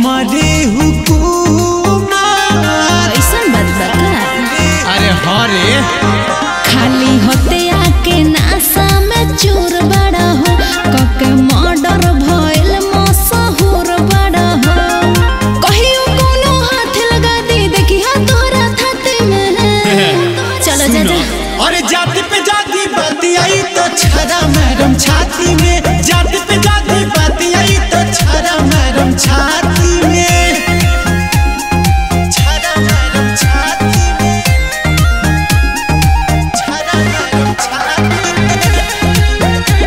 हमारे हुकूमत कैसन बात बा का अरे हाँ रे खाली होते आके नासा में चूर बड़ा हो कके मर्डर भइल मशहूर बड़ा हो कहियो कोनो हाथ लगा दी देखी हा तोरा छाती में चलो जा जा अरे जाति पे जाति बाती आई तो छरा मैडम छाती में जाति पे जाति बाती आई तो छरा मैडम छाती में छरा मैडम छाती में छरा मैडम छाती में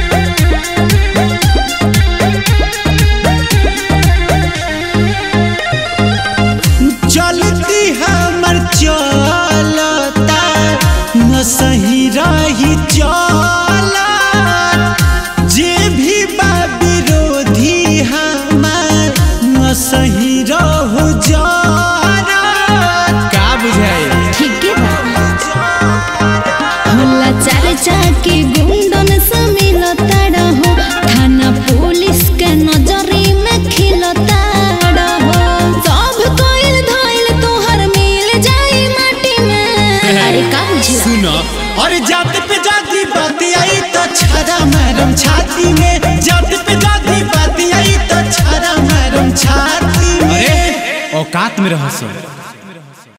चलती हमर चलता न सही रही चला जे भी बा विरोधी हमार न सही रहो जरा का बुझाए ठीक है बा होला चार चाके गुंडन से मिलता रहो थाना पुलिस के नजरी में खिलता रहो सब कोइल धइल तोहर मिल जाई माटी में अरे का बुझला सुनो और जाति पे जाति बाती आई तो छरा मैडम छाती में जाति पे जाति बाती आई तो छरा मैडम छाती में औकात में रह सो